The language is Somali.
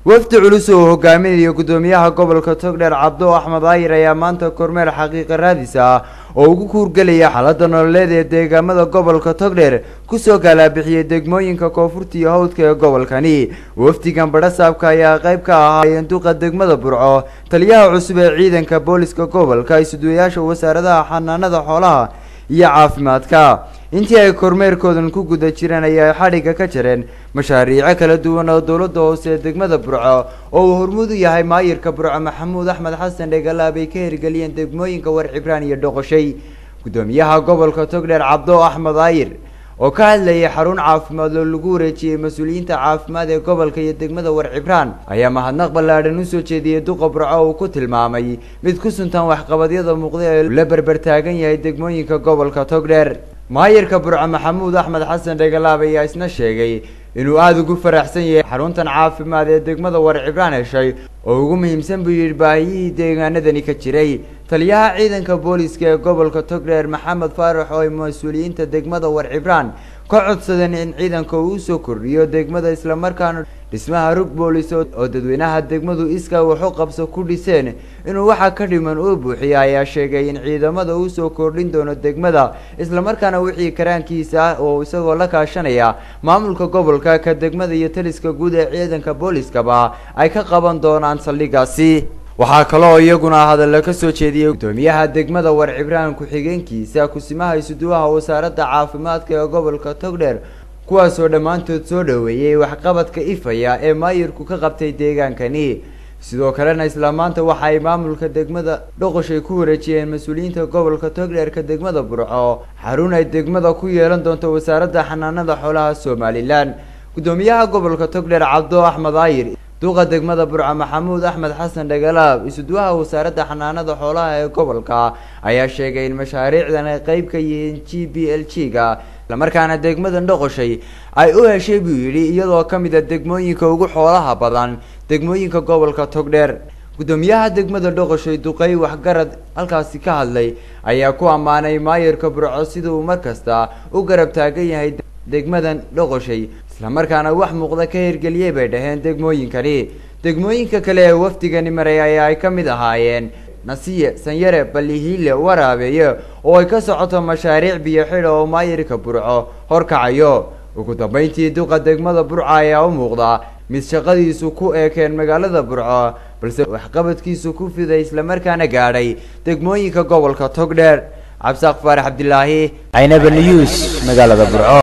wafdi culus oo hogaaminayo gudoomiyaha gobolka togdheer cabdo axmed aayir ayaa maanta kormeer xaqiiqa raadis ah oo ugu kuurgelaya xaalada nololeed ee deegaamada gobolka togdheer kusoo galaabixiyey degmooyinka koonfurta iyo hawdka ee gobolkani wafdigan badhasaabka ayaa qayb ka ahaayeen duqa degmada burco taliyaha cusub ee ciidanka booliska gobolka isuduwayaasha wasaaradaha xanaanada xoolaha iyo caafimaadka intii ay kormeerkoodan ku guda jireen ayaa xadhigga ka jareen mashaariico kala duwan oo dowladda hoose ee degmada burco oo uu hormuud u yahay maayirka burco maxamuud axmed xasan dhegalaab ay ka hirgeliyeen degmooyinka war cibraan iyo dhoqoshay gudoomiyaha gobolka togdheer cabdo axmed aayir oo ka hadlayay xarun caafimaad oo lagu wareejiyey mas-uuliyiinta caafimaad ee gobolka iyo degmada war cibraan ayaa mahadnaq ballaadhan usoo jeediyey duqa burco uu ku tilmaamay mid ku suntan waxqabadyada muuqda ee la berber taagan yahay degmooyinka gobolka togdheer maayirka burco maxamuud axmed xasan dhegalaab ayaa isna sheegay inuu aada ugu faraxsan yahay xaruntan caafimaad ee degmada war cibraan heshay oo ugu muhiimsan buu yidhi baahiyihii deegaanadani ka jiray taliyaha ciidanka booliska ee gobolka togdheer maxamed faarax oo ay mas-uuliyiinta degmada war cibraan ka codsadeen in ciidanka uu usoo kordhiyo degmada islamarkaana dhismaha rug boolis oo dadweynaha degmadu iska waxu qabso ku dhiseen inuu waxa ka dhiman uu buuxiya ayaa sheegay in ciidamada uu soo kordhin doono degmada islamarkaana wixii karaankiisa ah oo isagoo la kaashanaya maamulka gobolka ka degmada iyo taliska guud ee ciidanka booliskaba ay ka qaban doonaan saldhigaasi waxaa kaloo iyaguna hadalla ka soo jeediyey gudoomiyaha degmada war cibraan ku-xigeenkiisa kusimaha isuduwaha wasaaradda caafimaadka ee gobolka togdheer kuwaasoo dhammaantood soo dhoweeyey waxqabadka ifaya ee maayirku ka qabtay deegaankani sidoo kalena isla maanta waxa ay maamulka degmada dhoqoshay ku wareejiyeen mas-uuliyiinta gobolka togdheerka degmada burco xarun ay degmada ku yeelan doonto wasaaradda xanaanada xoolaha somalilan gudoomiyaha gobolka togdheer cabdo axmed aayir duqa degmada burco maxamuud axmed xasan dhagalaab isuduwaha wasaaradda xanaanada xoolaha ee gobolka ayaa sheegay in mashaariicdan ay qeyb ka yihiin g b l g ga islamarkaana degmadan dhoqoshay ay u heshay buu yidhi iyadoo ka mid a degmooyinka ugu xoolaha badan degmooyinka gobolka togdheer gudoomiyaha degmada dhoqoshay duqey waxgarad halkaasi ka hadlay ayaa ku ammaanay maayirka burco sida uu mar kasta u garab taagan yahay degmadan dhoqoshay islamarkaana wax muuqda ka hirgeliyey bay dhaheen degmooyinkani degmooyinka kale ee wafdigani maray ayaa ay ka mid ahaayeen nasiye sanyare balihiile waraabeeye oo ay ka socoto mashaariic biyo xidha oo maayirka burco horkacayo ugu dambeyntii duqa degmada burco ayaa u muuqda mid shaqadiisu ku eekeen magaalada burco balse waxqabadkiisu ku fiday islamarkaana gaadhay degmooyinka gobolka togdheer cabsaaq faarax cabdilaahi aynaba news magaalada burco